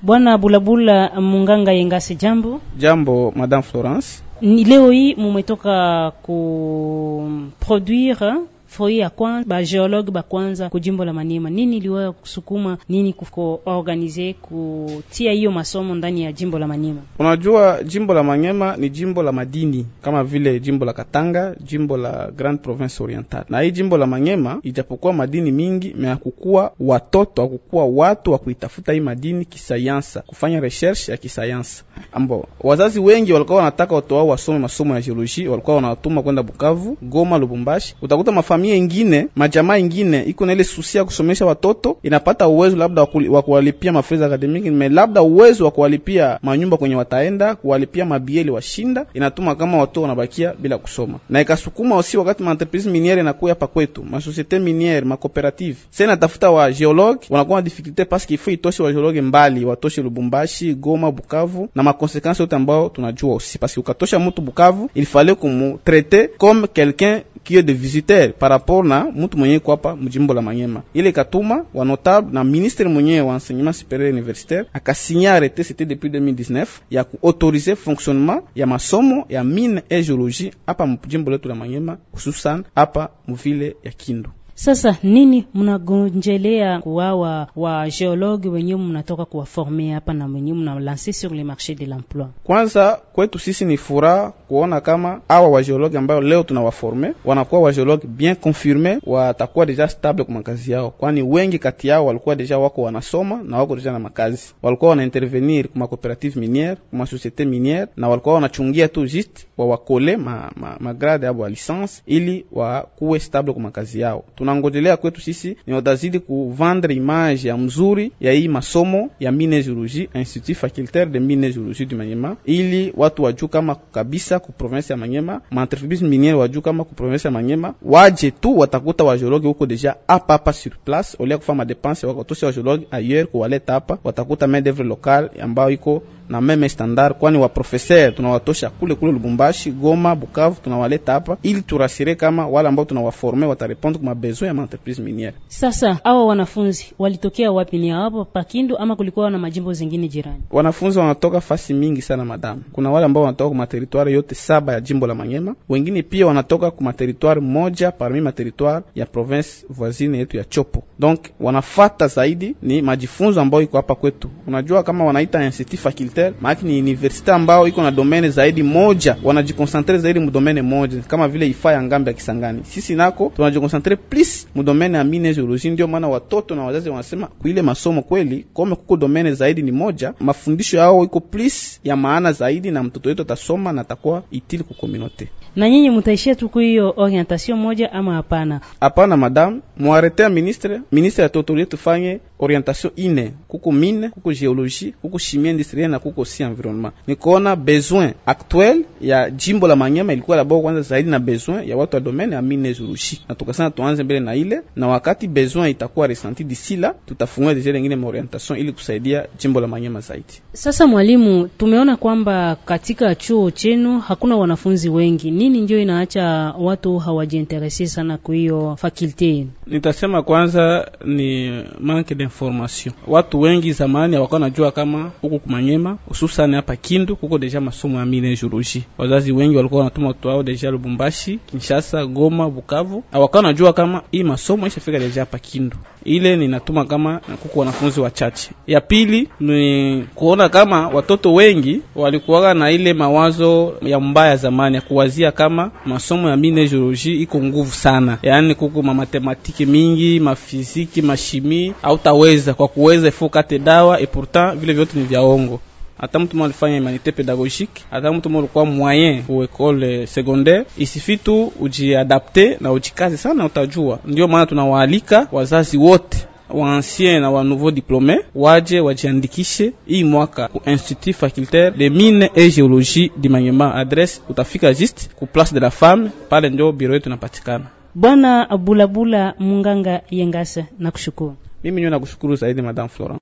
Bwana Bulabula Munganga Yengase, jambo. Jambo Madame Florence. Ni leo hii mumetoka ku produire foi ya kwanza ba geologue ba kwanza ku jimbo la Maniema. Nini iliweza kusukuma nini kuko organize kutia hiyo masomo ndani ya jimbo la Maniema? Unajua, jimbo la Manyema ni jimbo la madini kama vile jimbo la Katanga, jimbo la Grand Province Oriental. Na hii jimbo la Manyema ijapokuwa madini mingi, me hakukuwa watoto, hakukuwa watu wa kuitafuta hii madini kisayansa, kufanya recherche ya kisayansa. Ambo wazazi wengi walikuwa wanataka watoto wao wasome masomo ya geology, walikuwa wanawatuma kwenda Bukavu, Goma, Lubumbashi. Utakuta mafamilia ingine, majamaa ingine iko na ile susia ya kusomesha watoto, inapata uwezo labda wa kuwalipia mafedha akademiki, me labda uwezo wa kuwalipia manyumba kwenye wataenda kuwalipia mabieli washinda, inatuma kama watu wanabakia bila kusoma, na ikasukuma osi wakati maentreprise miniere inakuya hapa kwetu, masosiete miniere, makooperative sasa inatafuta wa geologue, wanakuwa na difficulté parce qu'il faut itoshe wa geologue mbali, watoshe Lubumbashi, Goma, Bukavu na makonsekansi yote ambao tunajua osi, parce que ukatosha mtu Bukavu il fallait kumutraite comme quelqu'un qui est de visiteur par rapport na mtu mwenyewe kwa hapa mjimbo la Manyema. Ile katuma wa notable na ministre mwenyewe wa enseignement supérieur universitaire akasigner arrêté c'était depuis 2019 ya kuautoriser fonctionnement ya masomo ya mine et géologie hapa mjimbo letu la Manyema, hususan hapa mvile ya Kindu. Sasa nini mnagonjelea kuwawa wa geologue wenyewe mnatoka kuwaforme hapa na wenyewe mnalanse sur le marché de l'emploi? Kwanza kwetu sisi ni furaha kuona kama awa wa geologue ambao leo tunawaforme wanakuwa wa geologue bien confirme, watakuwa deja stable kwa makazi yao, kwani wengi kati yao walikuwa deja wako wanasoma na wako deja na makazi, walikuwa wana intervenir kuma cooperative miniere kuma societe miniere, na walikuwa wanachungia tu juste wa wakole ma, ma, ma grade abo ya licence ili wakuwe stable kwa makazi yao tunangojelea kwetu sisi ni watazidi kuvendre image ya mzuri ya hii masomo ya mine geologie, institut facultaire de mine geologie du Manyema, ili watu wajuu kama kabisa ku province ya Manyema, maentreprise miniere wajuu kama ku province ya Manyema, waje tu watakuta wa geologue huko deja hapa hapa sur place, olia kufanya madepense wakatosha wa geologue ailleurs kuwaleta hapa, watakuta main d'oeuvre locale ambayo iko na meme standard, kwani wa professeur tunawatosha kule kule Lubumbashi, Goma, Bukavu, tunawaleta hapa ili turasire kama wale ambao tunawaforme watarepondre kwa mabesoin ya entreprise miniere. Sasa hawa wanafunzi walitokea wapi? Ni hapo Pakindu ama kulikuwa na majimbo zingine jirani? Wanafunzi wanatoka fasi mingi sana madamu. Kuna wale ambao wanatoka kwa materitware yote saba ya jimbo la Manyema, wengine pia wanatoka kwa materitware moja parmi materitware ya province voisine yetu ya Chopo. Donc wanafata zaidi ni majifunzo ambayo iko hapa kwetu. Unajua kama wanaita institut facultaire, maana ni universite ambao iko na domaine zaidi moja, wanajikonsentre zaidi mu domaine moja, kama vile ifa ya ngambe ya Kisangani. Sisi nako tunajikonsentre plus mu domaine ya mine geologie. Ndio maana watoto na wazazi wanasema kuile masomo kweli, kome kuko domaine zaidi ni moja, mafundisho yao iko plus ya maana zaidi, na mtoto wetu atasoma na atakuwa itili ku communauté. Na nyinyi mutaishia tu hiyo orientation moja ama hapana? Hapana madame, muarete ya ministre ministre atotolie tufanye orientation ine, kuko mine, kuko geologie, kuko chimie industrielle na kuko si environnement. Nikoona besoin actuel ya jimbo la Manyema ilikuwa la kwanza zaidi na besoin ya watu wa domaine ya mine geologie, na tukasema tuanze mbele na ile, na wakati besoin itakuwa resenti d'ici là, tutafungua deja lengine ma orientation ili kusaidia jimbo la Manyema zaidi. Sasa mwalimu, tumeona kwamba katika chuo chenu hakuna wanafunzi wengi, nini ndio inaacha watu hawajiinterese sana kwa hiyo fakulte yenu? Nitasema kwanza ni manque d'information. Watu wengi zamani hawakuwa najua kama huku kumanyema, hususani hapa Kindu kuko deja masomo ya mine geologie. Wazazi wengi walikuwa wanatuma watoto wao deja Lubumbashi, Kinshasa, Goma, Bukavu, hawakuwa najua kama hii masomo ishafika deja hapa Kindu. Ile ninatuma kama kuko wanafunzi wachache. Ya pili ni kuona kama watoto wengi walikuwa na ile mawazo ya mbaya zamani ya kuwazia kama masomo ya mine geologie iko nguvu sana, yaani kuko matematiki mingi, mafiziki, mashimi, hautaweza kwa kuweza ifo kate dawa et pourtant vile vyote ni vya ongo. Hata mtu mmoja alifanya humanité pédagogique, hata mtu mmoja alikuwa moyen ku école secondaire, isifi tu ujiadapte na ujikaze sana, utajua. Ndio maana tunawaalika wazazi wote wa ancien na wa nouveau diplômé waje wajiandikishe hii mwaka ku Institut facultaire de mine et géologie di Manyema. Adresse utafika juste ku place de la femme, pale ndio biro yetu inapatikana. Bwana Bulabula Munganga Yengasa, nakushukuru. Mimi nyo nakushukuru zaidi Madame Florent.